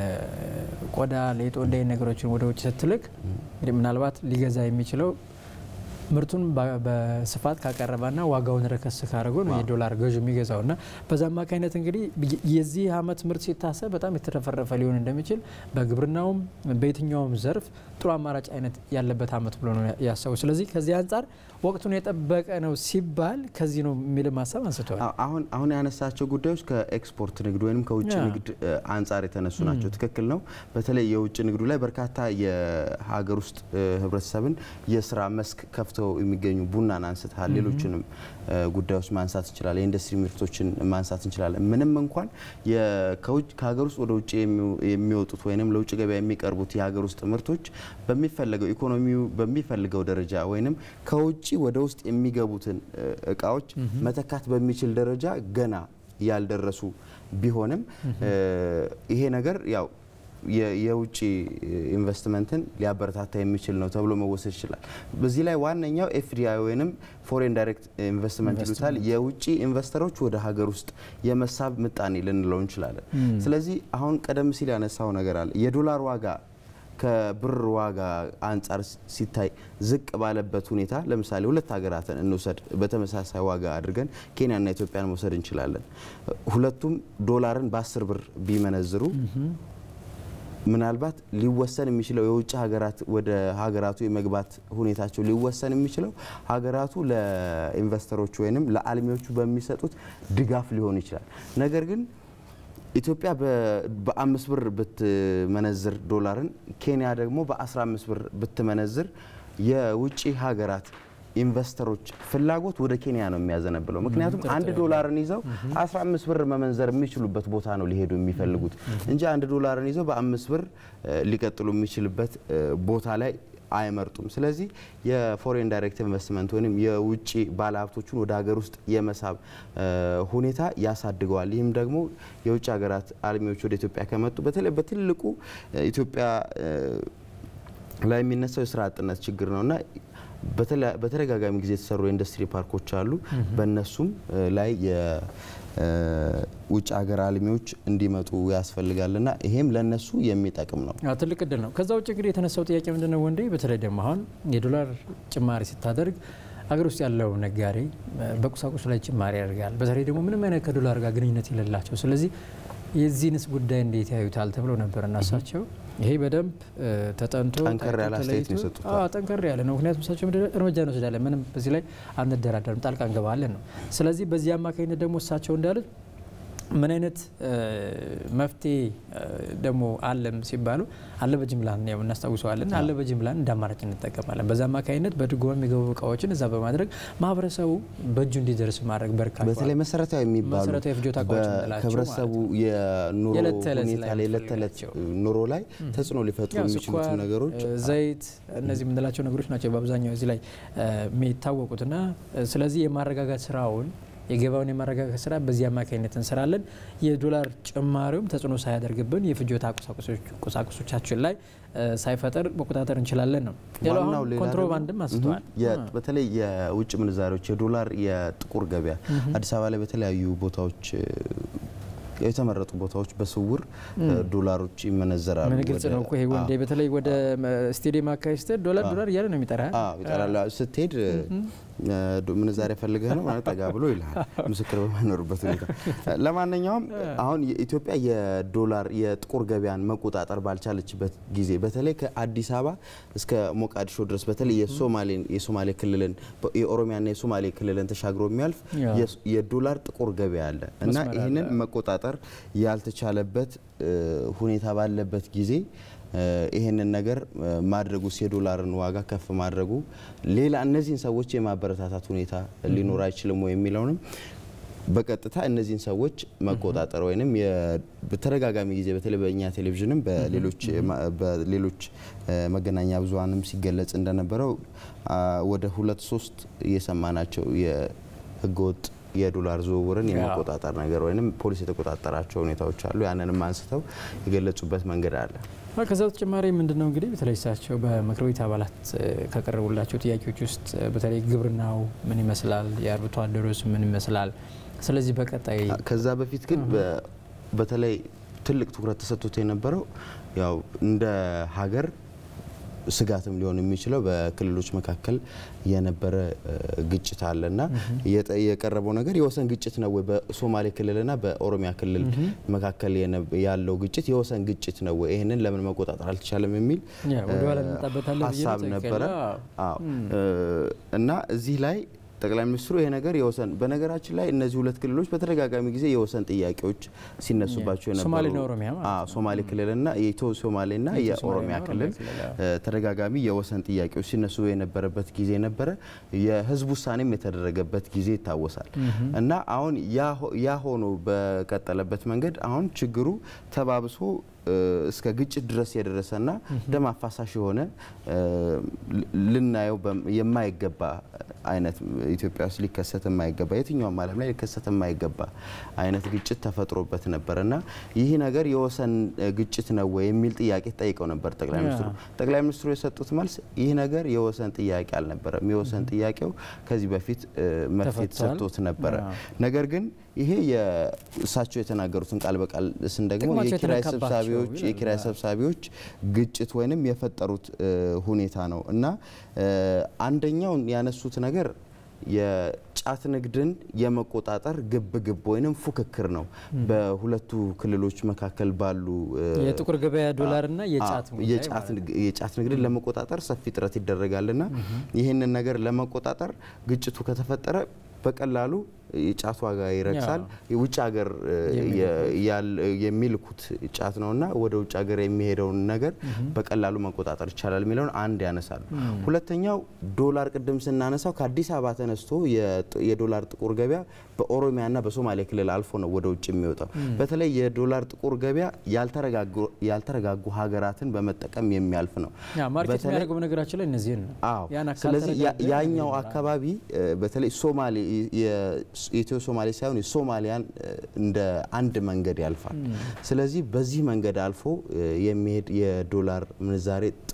የቆዳ ሌጦ እንደ አይነት ነገሮችን ወደ ውጭ ስትልክ እንግዲህ ምናልባት ሊገዛ የሚችለው ምርቱን በ- በስፋት ካቀረበና ዋጋውን ረከስ ካደረገ ነው የዶላር ገዥ የሚገዛው እና በዛ አማካኝነት እንግዲህ የ- የዚህ ዓመት ምርት ሲታሰብ በጣም የተረፈረፈ ሊሆን እንደሚችል በግብርናውም በየትኛውም ዘርፍ ጥሩ አማራጭ አይነት ያለበት ዓመት ብሎ ነው ያሰቡ። ስለዚህ ከዚህ አንጻር ወቅቱን የጠበቀ ነው ሲባል ከዚህ ነው የሚልም ሀሳብ አንስተዋል። አዎ፣ አሁን አሁን ያነሳቸው ጉዳዮች ከኤክስፖርት ንግድ ወይም ከውጭ ያ። ንግድ እ፣ አንጻር የተነሱ ናቸው። ትክክል ነው። በተለይ የውጭ ንግዱ ላይ በርካታ የሀገር ውስጥ እ፣ ህብረተሰብን የስራ መስክ ከፍተው የሚገኙ ቡናን አንስተሃል። ሌሎችንም እ፣ ጉዳዮች ማንሳት እንችላለን። የኢንዱስትሪ ምርቶችን ማንሳት እንችላለን። ምንም እንኳን የ- ከውጭ- ከሀገር ውስጥ ወደ ውጭ የሚው- የሚወጡት ወይም ለውጭ ገበያ የሚቀርቡት የሀገር ውስጥ ምርቶች በሚፈለገው ኢኮኖሚው በሚፈልገው ደረጃ ወይም ከውጭ ወደ ውስጥ የሚገቡትን እ፣ እቃዎች መተካት በሚችል ደረጃ ገና ያልደረሱ ቢሆንም እ፣ ይሄ ነገር ያው የ- የውጭ ኢንቨስትመንትን ሊያበረታታ የሚችል ነው ተብሎ መወሰድ ይችላል። በዚህ ላይ ዋነኛው ኤፍዲአይ ወይም ፎሬን ዳይሬክት ኢንቨስትመንት ይሉታል። የውጭ ኢንቨስተሮች ወደ ሀገር ውስጥ የመሳብ ምጣኔ ልንለው እንችላለን። ስለዚህ አሁን ቀደም ሲል ያነሳው ነገር አለ የዶላር ዋጋ ከብር ዋጋ አንጻር ሲታይ ዝቅ ባለበት ሁኔታ ለምሳሌ ሁለት ሀገራትን እንውሰድ። በተመሳሳይ ዋጋ አድርገን ኬንያና ኢትዮጵያን መውሰድ እንችላለን። ሁለቱም ዶላርን በአስር ብር ቢመነዝሩ ምናልባት ሊወሰን የሚችለው የውጭ ሀገራት ወደ ሀገራቱ የመግባት ሁኔታቸው ሊወሰን የሚችለው ሀገራቱ ለኢንቨስተሮች ወይንም ለአልሚዎቹ በሚሰጡት ድጋፍ ሊሆን ይችላል። ነገር ግን ኢትዮጵያ በ- በአምስት ብር ብትመነዝር ዶላርን ኬንያ ደግሞ በ15 ብር ብትመነዝር የውጭ ሀገራት ኢንቨስተሮች ፍላጎት ወደ ኬንያ ነው የሚያዘነብለው። ምክንያቱም አንድ ዶላርን ይዘው 15 ብር መመንዘር የሚችሉበት ቦታ ነው ሊሄዱ የሚፈልጉት እንጂ አንድ ዶላርን ይዘው በአምስት ብር እ፣ ሊቀጥሉ የሚችልበት እ፣ ቦታ ላይ አይመርጡም። ስለዚህ የፎሬን ዳይሬክት ኢንቨስትመንት ወይም የውጭ ባለሀብቶቹን ወደ ሀገር ውስጥ የመሳብ እ፣ ሁኔታ ያሳድገዋል። ይህም ደግሞ የውጭ ሀገራት አልሚዎች ወደ ኢትዮጵያ ከመጡ በተለይ በትልቁ እ፣ ኢትዮጵያ እ፣ ላይ የሚነሳው የስራ አጥነት ችግር ነውና በተደጋጋሚ ጊዜ የተሰሩ የኢንዱስትሪ ፓርኮች አሉ። በእነሱም ላይ የውጭ ሀገር አልሚዎች እንዲመጡ ያስፈልጋልና ይሄም ለነሱ የሚጠቅም ነው። ትልቅ እድል ነው። ከዛ ውጭ እንግዲህ የተነሳው ጥያቄ ምንድነው ወንዴ፣ በተለይ ደግሞ አሁን የዶላር ጭማሪ ስታደርግ አገር ውስጥ ያለው ነጋዴ በቁሳቁስ ላይ ጭማሪ ያደርጋል። በተለይ ደግሞ ምንም አይነት ከዶላር ጋር ግንኙነት የሌላቸው ስለዚህ የዚህንስ ጉዳይ እንዴት ያዩታል ተብሎ ነበር እና እሳቸው ይሄ በደንብ ተጠንቶ ጠንከር ያለ አስተያየት ነው የሰጡት። ጠንከር ያለ ነው። ምክንያቱም እሳቸው እርምጃ እንወስዳለን፣ ምንም በዚህ ላይ አንደራደርም፣ ጣልቃ እንገባለን ነው። ስለዚህ በዚህ አማካኝነት ደግሞ እሳቸው እንዳሉት ምን አይነት መፍትሄ ደግሞ አለም ሲባሉ አለ በጅምላ ያው እናስታውሰዋለን። አለ በጅምላ እንደ አማራጭ እንጠቀማለን። በዛ አማካኝነት በድጎማ የሚገቡ እቃዎችን እዛ በማድረግ ማህበረሰቡ በእጁ እንዲደርስ ማድረግ በርካታ በተለይ መሰረታዊ የሚባሉ መሰረታዊ ፍጆታ እቃዎች የምንላቸው ከህብረተሰቡ የኑሮ የዕለት ተዕለት ሁኔታ ላይ የዕለት ተዕለት ኑሮ ላይ ተጽዕኖ ሊፈጥሩ ያው የሚችሉት ስኳር፣ ነገሮች ዘይት እነዚህ የምንላቸው ነገሮች ናቸው በአብዛኛው እዚህ ላይ የሚታወቁትና ስለዚህ የማረጋጋት ስራውን የገበያውን የማረጋጋት ስራ በዚህ አማካኝነት እንሰራለን። የዶላር ጭማሪውም ተጽዕኖ ሳያደርግብን የፍጆታ ቁሳቁሶቻችን ላይ ሳይፈጠር መቆጣጠር እንችላለን ነው ሌላው ዋናው አሁን ሌላ ኮንትሮባንድም ደግሞ አንስተዋል። የ- በተለይ የውጭ ምንዛሪዎች የዶላር የጥቁር ገበያ አዲስ አበባ ላይ በተለያዩ ቦታዎች እ፣ የተመረጡ ቦታዎች በስውር እ፣ ዶላሮች ይመነዘራሉ። ምን ግልጽ ወደ- ነው እኮ ይሄ ወንዴ አዎ። በተለይ ወደ ስቴዲየም አካባቢ ስትሄድ ዶላር ዶላር እያለ ነው የሚጠራ አዎ ይጠራሉ። ስትሄድ እ፣ ዶ- ምንዛሬ ፈልገህ ነው ማለት ጠጋ ብሎ ይልሃል፣ ምስክር በማይኖርበት ሁኔታ። ለማንኛውም አሁን የኢትዮጵያ የዶላር የጥቁር ገበያን መቆጣጠር ባልቻለችበት ጊዜ በተለይ ከአዲስ አበባ እስከ ሞቃዲሾ ድረስ በተለይ የሶማሌን የሶማሌ ክልልን የኦሮሚያና የሶማሌ ክልልን ተሻግሮ የሚያልፍ ያ። የስ- የዶላር ጥቁር ገበያ አለ እና መስመር አለ። ይህንን መቆጣጠር ያልተቻለበት እ፣ ሁኔታ ባለበት ጊዜ እ፣ ይህንን ነገር እ፣ ማድረጉስ የዶላርን ዋጋ ከፍ ማድረጉ ሌላ እነዚህን ሰዎች የማበረታታት ሁኔታ ሊኖር አይችልም ወይ የሚለውንም በቀጥታ እነዚህን ሰዎች መቆጣጠር ወይም በተደጋጋሚ ጊዜ በተለይ በእኛ ቴሌቪዥንም በሌሎች ማ- በሌሎች እ፣ መገናኛ ብዙኃንም ሲገለጽ እንደነበረው አ፣ ወደ ሁለት ሶስት እየሰማናቸው የህገወጥ የዶላር ዝውውርን ያ። የመቆጣጠር ነገር ወይም ፖሊስ የተቆጣጠራቸው ሁኔታዎች አሉ። ያንንም አንስተው የገለጹበት መንገድ አለ። አዎ፣ ከዛ በተጨማሪ ምንድን ነው እንግዲህ በተለይ እሳቸው በምክር ቤት አባላት እ፣ ከቀረቡላቸው ጥያቄዎች ውስጥ እ፣ በተለይ ግብርናው ምን ይመስላል፣ የአርብቶ አደሮስ ምን ይመስላል፣ ስለዚህ በቀጣይ ከዛ በፊት ግን በ- በተለይ ትልቅ ትኩረት ተሰጥቶት የነበረው ያው እንደ ሀገር ስጋትም ሊሆን የሚችለው በክልሎች መካከል የነበረ እ፣ ግጭት አለና የጠ- የቀረበው ነገር የወሰን ግጭት ነው ወይ በሶማሌ ክልልና በኦሮሚያ ክልል መካከል የነ- ያለው ግጭት የወሰን ግጭት ነው ወይ ይህንን ለምን መቆጣጠር አልተቻለም የሚል ያ፣ ወደኋላ እ፣ እንመጣበታለን ብዬ ነው ሀሳብ ትክክል። ነበረ። አዎ። አዎ እ፣ እና እዚህ ላይ ጠቅላይ ሚኒስትሩ ይሄ ነገር የወሰን በነገራችን ላይ እነዚህ ሁለት ክልሎች በተደጋጋሚ ጊዜ የወሰን ጥያቄዎች ሲነሱባቸው የነበሩ ሶማሌና ኦሮሚያ ማለት አዎ፣ ሶማሌ ክልልና የኢትዮ ሶማሌና የኢትዮ የኦሮሚያ ሶማሌና ክልል ኦሮሚያ ክልል፣ እ፣ ተደጋጋሚ የወሰን ጥያቄዎች ሲነሱ የነበረበት ጊዜ ነበረ። የህዝብ ውሳኔም የተደረገበት ጊዜ ይታወሳል። እና አሁን ያ ሆ- ያ ሆኖ በቀጠለበት መንገድ አሁን ችግሩ ተባብሶ እ፣ እስከ ግጭት ድረስ የደረሰና ደም አፋሳሽ የሆነ እ፣ ል- ልናየው በም- የማይገባ አይነት ኢትዮጵያ ውስጥ ሊከሰት የማይገባ የትኛውም ዓለም ላይ ሊከሰት የማይገባ አይነት ግጭት ተፈጥሮበት ነበር እና ይህ ነገር የወሰን እ፣ ግጭት ነው ወይ የሚል ጥያቄ ጠይቀው ነበር ጠቅላይ ያ። ሚኒስትሩ። ጠቅላይ ሚኒስትሩ የሰጡት መልስ ይህ ነገር የወሰን ጥያቄ አልነበረም። የወሰን ጥያቄው ከዚህ በፊት እ፣ መፍትሄ ተፈቷል። ተሰጥቶት ነበረ። አዎ። ነገር ግን ይሄ የእሳቸው የተናገሩትን ቃል በቃል ስንደግሞ ጥቅማቸው የኪራይ የተነካባቸው ሰብሳቢዎች ይላሉ። የኪራይ ሰብሳቢዎች ግጭት ወይንም የፈጠሩት እ፣ ሁኔታ ነው እና እ፣ አንደኛው ያነሱት ነገር የጫት ንግድን የመቆጣጠር ግብ ግብ ወይንም ፉክክር ነው በሁለቱ ክልሎች መካከል ባሉ እ፣ የጥቁር ገበያ ዶላርና የጫት አዎ፣ ጉዳይ የጫት ማለት ነው። ንግ- የጫት ንግድን ለመቆጣጠር ሰፊ ጥረት ይደረጋልና ይህንን ነገር ለመቆጣጠር ግጭቱ ከተፈጠረ በቀላሉ የጫት ዋጋ ይረክሳል። የውጭ ሀገር እ፣ የ- ያል- የሚልኩት ጫት ነውና ወደ ውጭ ሀገር የሚሄደውን ነገር በቀላሉ መቆጣጠር ይቻላል የሚለውን አንድ ያነሳሉ። ሁለተኛው ዶላር ቅድም ስናነሳው ከአዲስ አበባ ተነስቶ የጥ- የዶላር ጥቁር ገበያ በኦሮሚያና በሶማሌ ክልል አልፎ ነው ወደ ውጭ የሚወጣው። በተለይ የዶላር ጥቁር ገበያ ያልተረጋጉ- ያልተረጋጉ ሀገራትን በመጠቀም የሚያልፍ ነው። ያ ማርኬት በተለይ- የሚያደርገው በነገራችን ላይ እነዚህን ነው። አዎ ያን አካል ስለዚህ ያ- ተረጋግጠን ያኛው ይኖራል። አካባቢ እ፣ በተለይ ሶማሌ የ- የኢትዮ ሶማሌ ሳይሆን የሶማሊያን እ፣ እንደ አንድ መንገድ ያልፋል። ስለዚህ በዚህ መንገድ አልፎ እ፣ የሚሄድ የዶላር ምንዛሬ ጥቁር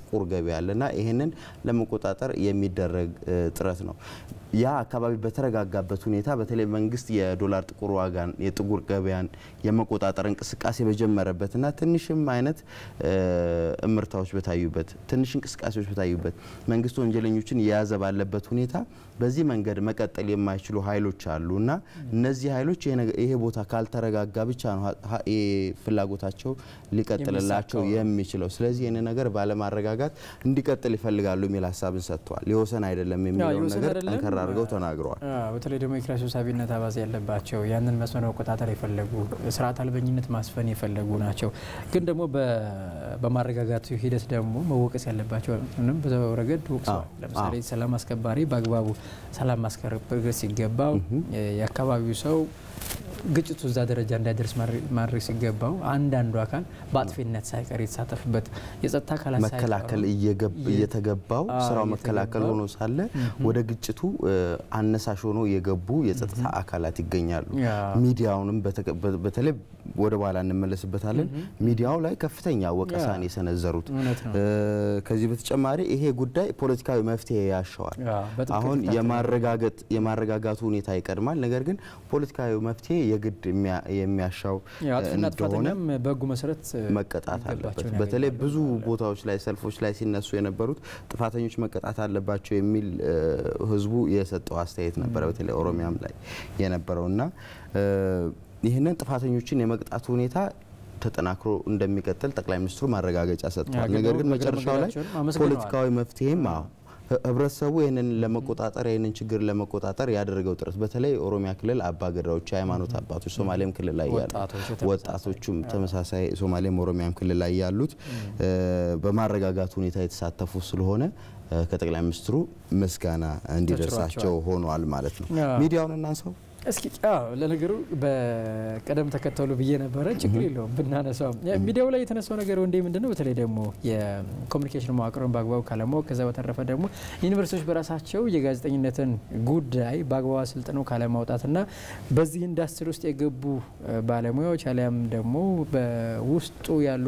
ጥቁር ገበያ አለና ይህንን ለመቆጣጠር የሚደረግ ጥረት ነው። ያ አካባቢ በተረጋጋበት ሁኔታ በተለይ መንግስት የዶላር ጥቁር ዋጋን የጥቁር ገበያን የመቆጣጠር እንቅስቃሴ በጀመረበትና ትንሽም አይነት እምርታዎች በታዩበት ትንሽ እንቅስቃሴዎች በታዩበት መንግስት ወንጀለኞችን የያዘ ባለበት ሁኔታ በዚህ መንገድ መቀጠል የማይችሉ ኃይሎች አሉ እና እነዚህ ኃይሎች ይሄ ቦታ ካልተረጋጋ ብቻ ነው ፍላጎታቸው ሊቀጥልላቸው የሚችለው። ስለዚህ ይህን ነገር ባለማረጋጋት እንዲቀጥል ይፈልጋሉ የሚል ሀሳብን ሰጥተዋል። የወሰን አይደለም የሚለውን ነገር ጠንከር አድርገው ተናግረዋል። በተለይ ደግሞ የኪራይ ሰብሳቢነት አባዜ ያለባቸው ያንን መስመር መቆጣጠር የፈለጉ ስርዓት አልበኝነት ማስፈን የፈለጉ ናቸው። ግን ደግሞ በማረጋጋቱ ሂደት ደግሞ መወቀስ ያለባቸው ምንም በዛው ረገድ ወቅሰዋል። ለምሳሌ ሰላም አስከባሪ በአግባቡ ሰላም ማስከበር ሲገባው የአካባቢው ሰው ግጭቱ እዛ ደረጃ እንዳይደርስ ማድረግ ሲገባው አንዳንዱ አካል በአጥፊነት ሳይቀር የተሳተፍበት የጸጥታ አካላት መከላከል እየተገባው ስራው መከላከል ሆኖ ሳለ ወደ ግጭቱ አነሳሽ ሆኖ የገቡ የጸጥታ አካላት ይገኛሉ። ሚዲያውንም በተለይ ወደ በኋላ እንመለስበታለን። ሚዲያው ላይ ከፍተኛ ወቀሳን የሰነዘሩት ከዚህ በተጨማሪ ይሄ ጉዳይ ፖለቲካዊ መፍትሄ ያሻዋል። አሁን የማረጋጋቱ ሁኔታ ይቀድማል። ነገር ግን ፖለቲካዊ መፍትሄ የግድ የሚያሻው እንደሆነ በህጉ መሰረት መቀጣት አለበት። በተለይ ብዙ ቦታዎች ላይ ሰልፎች ላይ ሲነሱ የነበሩት ጥፋተኞች መቀጣት አለባቸው የሚል ህዝቡ የሰጠው አስተያየት ነበረ። በተለይ ኦሮሚያም ላይ የነበረውና ይህንን ጥፋተኞችን የመቅጣቱ ሁኔታ ተጠናክሮ እንደሚቀጥል ጠቅላይ ሚኒስትሩ ማረጋገጫ ሰጥተዋል። ነገር ግን መጨረሻው ላይ ፖለቲካዊ መፍትሄም ህብረተሰቡ ይህንን ለመቆጣጠር ይህንን ችግር ለመቆጣጠር ያደረገው ጥረት በተለይ ኦሮሚያ ክልል አባገዳዎች፣ የሃይማኖት አባቶች፣ ሶማሌም ክልል ላይ ያሉ ወጣቶቹም ተመሳሳይ ሶማሌም ኦሮሚያም ክልል ላይ ያሉት በማረጋጋት ሁኔታ የተሳተፉ ስለሆነ ከጠቅላይ ሚኒስትሩ ምስጋና እንዲደርሳቸው ሆኗል ማለት ነው። ሚዲያውን እናንሰው እስኪ ለነገሩ በቀደም ተከተሉ ብዬ ነበረ። ችግር የለውም ብናነሳው። ሚዲያው ላይ የተነሳው ነገር ወንዴ ምንድን ነው? በተለይ ደግሞ የኮሚኒኬሽን መዋቅሩን በአግባቡ ካለማወቅ፣ ከዛ በተረፈ ደግሞ ዩኒቨርሲቲዎች በራሳቸው የጋዜጠኝነትን ጉዳይ በአግባቡ አሰልጥነው ካለማውጣትና በዚህ ኢንዱስትሪ ውስጥ የገቡ ባለሙያዎች አሊያም ደግሞ በውስጡ ያሉ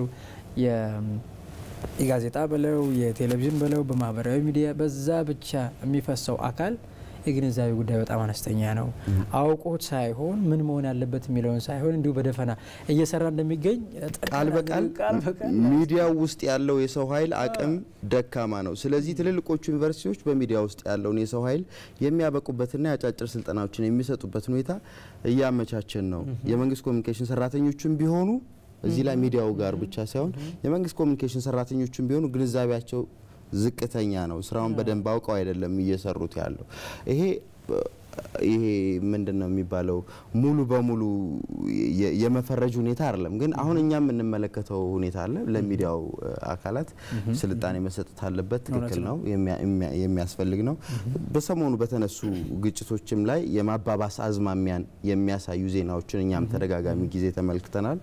የጋዜጣ በለው የቴሌቪዥን በለው በማህበራዊ ሚዲያ በዛ ብቻ የሚፈሰው አካል የግንዛቤ ጉዳይ በጣም አነስተኛ ነው። አውቆት ሳይሆን ምን መሆን ያለበት የሚለውን ሳይሆን እንዲሁ በደፈና እየሰራ እንደሚገኝ ቃል በቃል ሚዲያው ውስጥ ያለው የሰው ኃይል አቅም ደካማ ነው። ስለዚህ ትልልቆቹ ዩኒቨርሲቲዎች በሚዲያ ውስጥ ያለውን የሰው ኃይል የሚያበቁበትና የአጫጭር ስልጠናዎችን የሚሰጡበት ሁኔታ እያመቻቸን ነው። የመንግስት ኮሚኒኬሽን ሰራተኞችም ቢሆኑ እዚህ ላይ ሚዲያው ጋር ብቻ ሳይሆን የመንግስት ኮሚኒኬሽን ሰራተኞችም ቢሆኑ ግንዛቤያቸው ዝቅተኛ ነው። ስራውን በደንብ አውቀው አይደለም እየሰሩት ያለው። ይሄ ይሄ ምንድን ነው የሚባለው ሙሉ በሙሉ የመፈረጅ ሁኔታ አይደለም። ግን አሁን እኛ የምንመለከተው ሁኔታ አለ። ለሚዲያው አካላት ስልጣኔ መሰጠት አለበት። ትክክል ነው፣ የሚያስፈልግ ነው። በሰሞኑ በተነሱ ግጭቶችም ላይ የማባባስ አዝማሚያን የሚያሳዩ ዜናዎችን እኛም ተደጋጋሚ ጊዜ ተመልክተናል።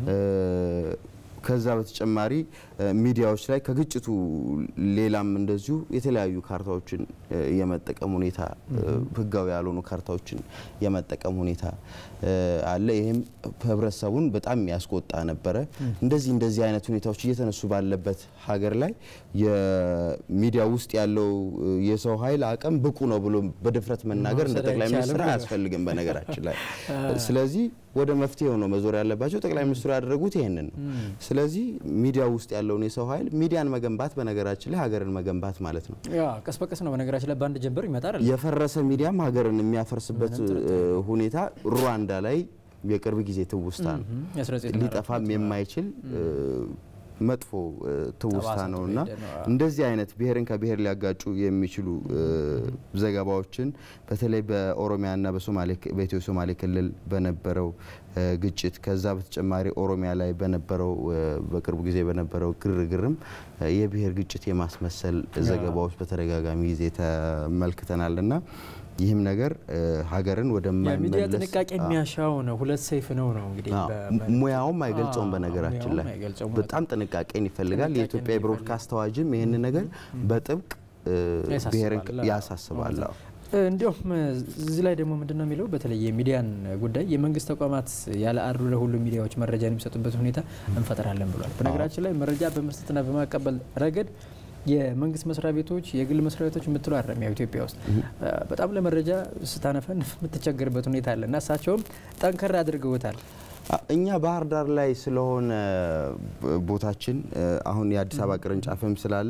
ከዛ በተጨማሪ ሚዲያዎች ላይ ከግጭቱ ሌላም እንደዚሁ የተለያዩ ካርታዎችን የመጠቀም ሁኔታ ህጋዊ ያልሆኑ ካርታዎችን የመጠቀም ሁኔታ አለ። ይህም ህብረተሰቡን በጣም ያስቆጣ ነበረ። እንደዚህ እንደዚህ አይነት ሁኔታዎች እየተነሱ ባለበት ሀገር ላይ የሚዲያ ውስጥ ያለው የሰው ኃይል አቅም ብቁ ነው ብሎ በድፍረት መናገር እንደ ጠቅላይ ሚኒስትር አያስፈልግም በነገራችን ላይ። ስለዚህ ወደ መፍትሄው ነው መዞር ያለባቸው። ጠቅላይ ሚኒስትሩ ያደረጉት ይህንን ነው። ስለዚህ ሚዲያ ውስጥ ያለውን የሰው ኃይል ሚዲያን መገንባት በነገራችን ላይ ሀገርን መገንባት ማለት ነው። ቀስ በቀስ ነው በነገራችን ላይ በአንድ ጀንበር ይመጣል። የፈረሰ ሚዲያም ሀገርን የሚያፈርስበት ሁኔታ ሩዋንዳ ላይ የቅርብ ጊዜ ትውስታ ነው። ሊጠፋም የማይችል መጥፎ ትውስታ ነው እና እንደዚህ አይነት ብሔርን ከብሔር ሊያጋጩ የሚችሉ ዘገባዎችን በተለይ በኦሮሚያና በኢትዮ ሶማሌ ክልል በነበረው ግጭት ከዛ በተጨማሪ ኦሮሚያ ላይ በነበረው በቅርቡ ጊዜ በነበረው ግርግርም የብሔር ግጭት የማስመሰል ዘገባዎች በተደጋጋሚ ጊዜ ተመልክተናል እና ይህም ነገር ሀገርን ወደ ሚዲያ ጥንቃቄ የሚያሻው ነው። ሁለት ሰይፍ ነው ነው እንግዲህ ሙያውም አይገልጸውም። በነገራችን ላይ በጣም ጥንቃቄን ይፈልጋል። የኢትዮጵያ የብሮድካስት አዋጅም ይህን ነገር በጥብቅ ብሔርን ያሳስባል። እንዲሁም እዚህ ላይ ደግሞ ምንድን ነው የሚለው በተለይ የሚዲያን ጉዳይ የመንግስት ተቋማት ያለ አድሎ ለሁሉም ሚዲያዎች መረጃ የሚሰጡበት ሁኔታ እንፈጥራለን ብሏል። በነገራችን ላይ መረጃ በመስጠትና በማቀበል ረገድ የመንግስት መስሪያ ቤቶች፣ የግል መስሪያ ቤቶች የምትሉ አይደለም። ያው ኢትዮጵያ ውስጥ በጣም ለመረጃ ስታነፈን የምትቸገርበት ሁኔታ አለ እና እሳቸውም ጠንከር አድርገውታል። እኛ ባህር ዳር ላይ ስለሆነ ቦታችን አሁን የአዲስ አበባ ቅርንጫፍም ስላለ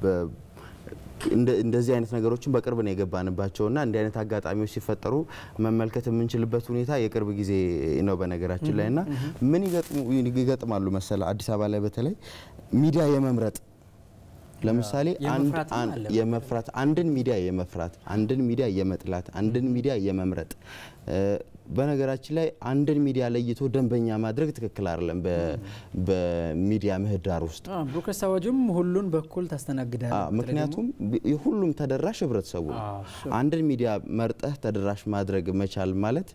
እንደዚህ አይነት ነገሮችን በቅርብ ነው የገባንባቸውና እንዲህ አይነት አጋጣሚዎች ሲፈጠሩ መመልከት የምንችልበት ሁኔታ የቅርብ ጊዜ ነው በነገራችን ላይ እና ምን ይገጥማሉ መሰለ አዲስ አበባ ላይ በተለይ ሚዲያ የመምረጥ ለምሳሌ የመፍራት አንድን ሚዲያ የመፍራት አንድን ሚዲያ የመጥላት አንድን ሚዲያ የመምረጥ በነገራችን ላይ አንድን ሚዲያ ለይቶ ደንበኛ ማድረግ ትክክል አይደለም። በሚዲያ ምህዳር ውስጥ ብሮድካስት አዋጁም ሁሉን በኩል ታስተናግዳል። ምክንያቱም ሁሉም ተደራሽ ህብረተሰቡ ነው። አንድን ሚዲያ መርጠህ ተደራሽ ማድረግ መቻል ማለት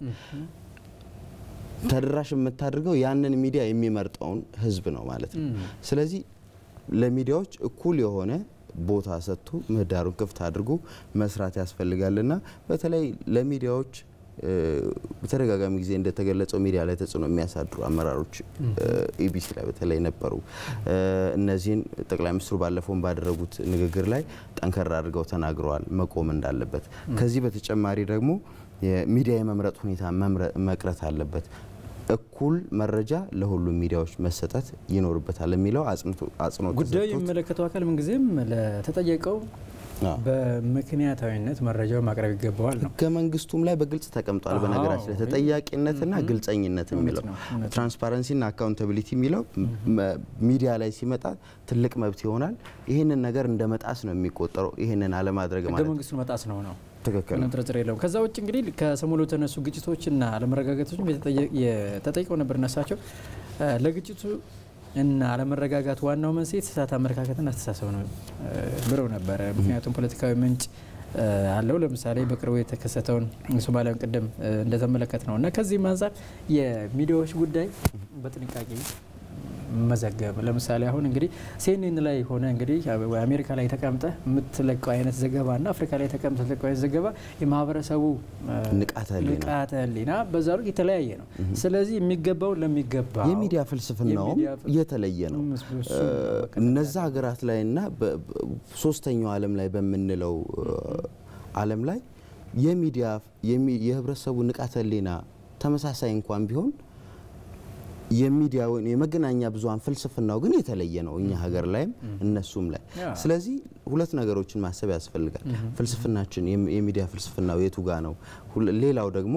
ተደራሽ የምታደርገው ያንን ሚዲያ የሚመርጠውን ህዝብ ነው ማለት ነው። ስለዚህ ለሚዲያዎች እኩል የሆነ ቦታ ሰጥቶ ምህዳሩን ክፍት አድርጎ መስራት ያስፈልጋልና በተለይ ለሚዲያዎች በተደጋጋሚ ጊዜ እንደተገለጸው ሚዲያ ላይ ተጽዕኖ የሚያሳድሩ አመራሮች ኢቢሲ ላይ በተለይ ነበሩ። እነዚህን ጠቅላይ ሚኒስትሩ ባለፈውን ባደረጉት ንግግር ላይ ጠንከር አድርገው ተናግረዋል፣ መቆም እንዳለበት። ከዚህ በተጨማሪ ደግሞ የሚዲያ የመምረጥ ሁኔታ መቅረት አለበት። እኩል መረጃ ለሁሉም ሚዲያዎች መሰጠት ይኖርበታል የሚለው አጽንኦት ጉዳዩ የሚመለከተው አካል ምንጊዜም ለተጠየቀው በምክንያታዊነት መረጃው ማቅረብ ይገባዋል ነው። ህገ መንግስቱም ላይ በግልጽ ተቀምጧል። በነገራችን ላይ ተጠያቂነትና ግልጸኝነት የሚለው ትራንስፓረንሲና አካውንታቢሊቲ የሚለው ሚዲያ ላይ ሲመጣ ትልቅ መብት ይሆናል። ይህንን ነገር እንደ መጣስ ነው የሚቆጠረው። ይህንን አለማድረግ ማለት ህገ መንግስቱን መጣስ ነው ነው ትክክል ምንም ጥርጥር የለውም። ከዛ ውጭ እንግዲህ ከሰሞኑ የተነሱ ግጭቶችና አለመረጋጋቶችም ተጠይቀው ነበር እነሳቸው ለግጭቱ እና አለመረጋጋት ዋናው መንስኤ የተሳሳተ አመለካከትና አስተሳሰብ ነው ብለው ነበረ። ምክንያቱም ፖለቲካዊ ምንጭ አለው። ለምሳሌ በቅርቡ የተከሰተውን ሶማሊያን ቅድም እንደተመለከት ነው እና ከዚህም አንጻር የሚዲያዎች ጉዳይ በጥንቃቄ መዘገብ ለምሳሌ አሁን እንግዲህ ሲኤንኤን ላይ ሆነ እንግዲህ አሜሪካ ላይ ተቀምጠ የምትለቀው አይነት ዘገባ እና አፍሪካ ላይ ተቀምጠ የምትለቀው አይነት ዘገባ የማህበረሰቡ ንቃተ ህሊና በዛ ልክ የተለያየ ነው። ስለዚህ የሚገባውን ለሚገባ የሚዲያ ፍልስፍናውም የተለየ ነው። እነዛ ሀገራት ላይ እና ሶስተኛው ዓለም ላይ በምንለው ዓለም ላይ የሚዲያ የህብረተሰቡ ንቃተ ህሊና ተመሳሳይ እንኳን ቢሆን የሚዲያ ወይም የመገናኛ ብዙኃን ፍልስፍናው ግን የተለየ ነው፣ እኛ ሀገር ላይም እነሱም ላይ። ስለዚህ ሁለት ነገሮችን ማሰብ ያስፈልጋል። ፍልስፍናችን የሚዲያ ፍልስፍናው የቱ ጋ ነው? ሌላው ደግሞ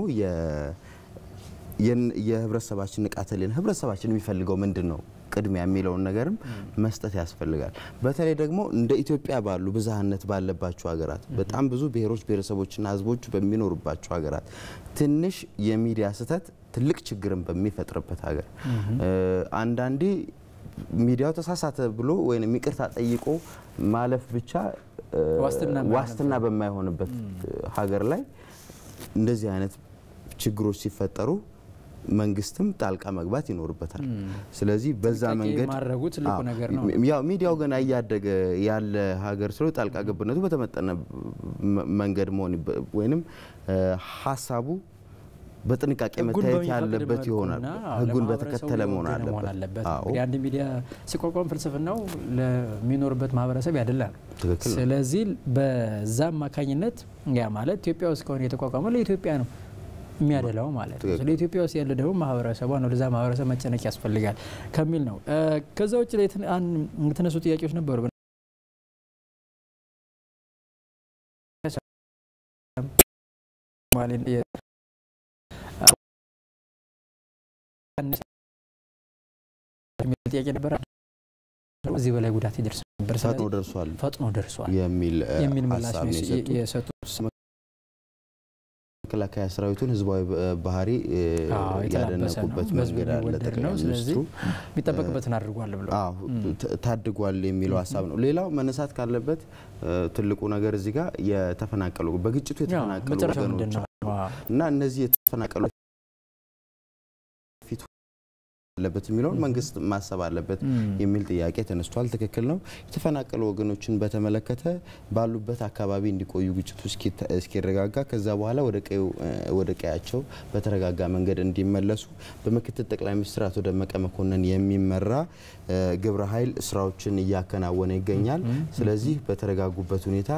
የህብረተሰባችን ንቃተ ህሊና ህብረተሰባችን የሚፈልገው ምንድን ነው ቅድሚያ የሚለውን ነገርም መስጠት ያስፈልጋል። በተለይ ደግሞ እንደ ኢትዮጵያ ባሉ ብዝሃነት ባለባቸው ሀገራት በጣም ብዙ ብሔሮች ብሔረሰቦችና ህዝቦች በሚኖሩባቸው ሀገራት ትንሽ የሚዲያ ስህተት ትልቅ ችግርን በሚፈጥርበት ሀገር አንዳንዴ ሚዲያው ተሳሳተ ብሎ ወይም ይቅርታ ጠይቆ ማለፍ ብቻ ዋስትና በማይሆንበት ሀገር ላይ እንደዚህ አይነት ችግሮች ሲፈጠሩ መንግስትም ጣልቃ መግባት ይኖርበታል። ስለዚህ በዛ መንገድ ማድረጉ ትልቁ ነገር ነው። ያው ሚዲያው ገና እያደገ ያለ ሀገር ስለ ጣልቃ ገብነቱ በተመጠነ መንገድ መሆን ወይንም ሀሳቡ በጥንቃቄ መታየት ያለበት ይሆናል። ህጉን በተከተለ መሆን አለበት። አንድ ሚዲያ ሲቋቋም ፍልስፍናው ለሚኖርበት ማህበረሰብ ያደላ ነው። ስለዚህ በዛ አማካኝነት ያ ማለት ኢትዮጵያ ውስጥ ከሆነ የተቋቋመው ለኢትዮጵያ ነው የሚያደላው ማለት ነው። ስለ ኢትዮጵያ ውስጥ ያለ ደግሞ ማህበረሰቧ ነው። ለዛ ማህበረሰብ መጨነቅ ያስፈልጋል ከሚል ነው። ከዛ ውጭ ላይ የተነሱ ጥያቄዎች ነበሩ። ጥያቄ ነበረ። እዚህ በላይ ጉዳት ይደርስ ነበር፣ ፈጥኖ ደርሷል ፈጥኖ ደርሷል የሚል ምላሽ ነው የሰጡት። መከላከያ ሰራዊቱን ህዝባዊ ባህሪ ያደነቁበት መንገድ አለ። ጠቅላይ ሚኒስትሩ የሚጠበቅበትን አድርጓል ብለው ታድጓል የሚለው ሀሳብ ነው። ሌላው መነሳት ካለበት ትልቁ ነገር እዚህ ጋር የተፈናቀሉ በግጭቱ የተፈናቀሉ ወገኖች እና እነዚህ የተፈናቀሉ አለበት የሚለውን መንግስት ማሰብ አለበት የሚል ጥያቄ ተነስቷል። ትክክል ነው። የተፈናቀሉ ወገኖችን በተመለከተ ባሉበት አካባቢ እንዲቆዩ ግጭቱ እስኪረጋጋ ከዛ በኋላ ወደ ቀያቸው በተረጋጋ መንገድ እንዲመለሱ በምክትል ጠቅላይ ሚኒስትር አቶ ደመቀ መኮንን የሚመራ ግብረ ኃይል ስራዎችን እያከናወነ ይገኛል። ስለዚህ በተረጋጉበት ሁኔታ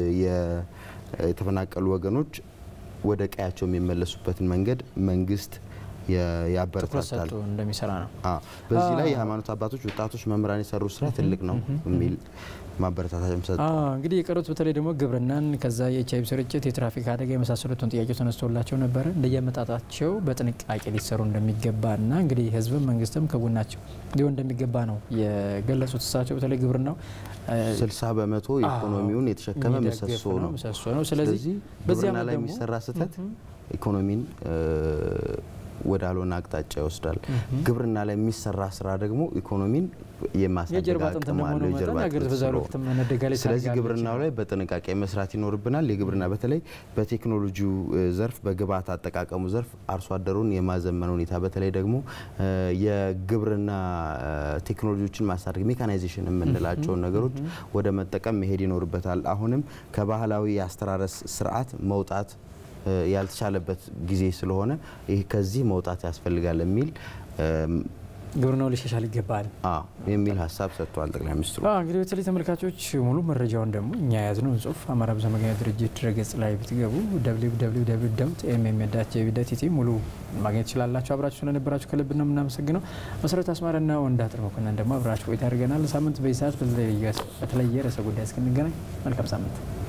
የተፈናቀሉ ወገኖች ወደ ቀያቸው የሚመለሱበትን መንገድ መንግስት ያበረታታል እንደሚሰራ ነው። በዚህ ላይ የሃይማኖት አባቶች፣ ወጣቶች፣ መምህራን የሰሩ ስራ ትልቅ ነው የሚል ማበረታታም ሰጥ እንግዲህ የቀሩት በተለይ ደግሞ ግብርናን ከዛ የኤች አይቪ ስርጭት፣ የትራፊክ አደጋ የመሳሰሉትን ጥያቄዎች ተነስቶላቸው ነበረ። እንደየመጣጣቸው በጥንቃቄ ሊሰሩ እንደሚገባና እንግዲህ ህዝብም መንግስትም ከጎናቸው ሊሆን እንደሚገባ ነው የገለጹት። እሳቸው በተለይ ግብርናው ስልሳ በመቶ ኢኮኖሚውን የተሸከመ ምሰሶ ነው ነው። ስለዚህ ግብርና ላይ የሚሰራ ስህተት ኢኮኖሚን ወደ አልሆነ አቅጣጫ ይወስዳል። ግብርና ላይ የሚሰራ ስራ ደግሞ ኢኮኖሚን የማሳደግ አቅም አለው። ስለዚህ ግብርናው ላይ በጥንቃቄ መስራት ይኖርብናል። የግብርና በተለይ በቴክኖሎጂው ዘርፍ በግብዓት አጠቃቀሙ ዘርፍ አርሶ አደሩን የማዘመን ሁኔታ በተለይ ደግሞ የግብርና ቴክኖሎጂዎችን ማሳደግ ሜካናይዜሽን የምንላቸውን ነገሮች ወደ መጠቀም መሄድ ይኖርበታል። አሁንም ከባህላዊ የአስተራረስ ስርዓት መውጣት ያልተቻለበት ጊዜ ስለሆነ ይህ ከዚህ መውጣት ያስፈልጋል የሚል ግብርናው ሊሻሻል ይገባል የሚል ሀሳብ ሰጥተዋል ጠቅላይ ሚኒስትሩ። እንግዲህ በተለይ ተመልካቾች ሙሉ መረጃውን ደግሞ እኛ የያዝነውን ጽሁፍ አማራ ብዙኃን መገናኛ ድርጅት ድረገጽ ላይ ብትገቡ ኤምኤም.ጂቪ.ኢቲ ሙሉ ማግኘት ትችላላችሁ። አብራችሁ ስለነበራችሁ ከልብ ነው የምናመሰግነው። መሰረት አስማረና ወንዳጥር መኮንን ደግሞ አብራችሁ ቆይታ አድርገናል። ሳምንት በዚህ ሰዓት በተለየ ርዕሰ ጉዳይ እስክንገናኝ መልካም ሳምንት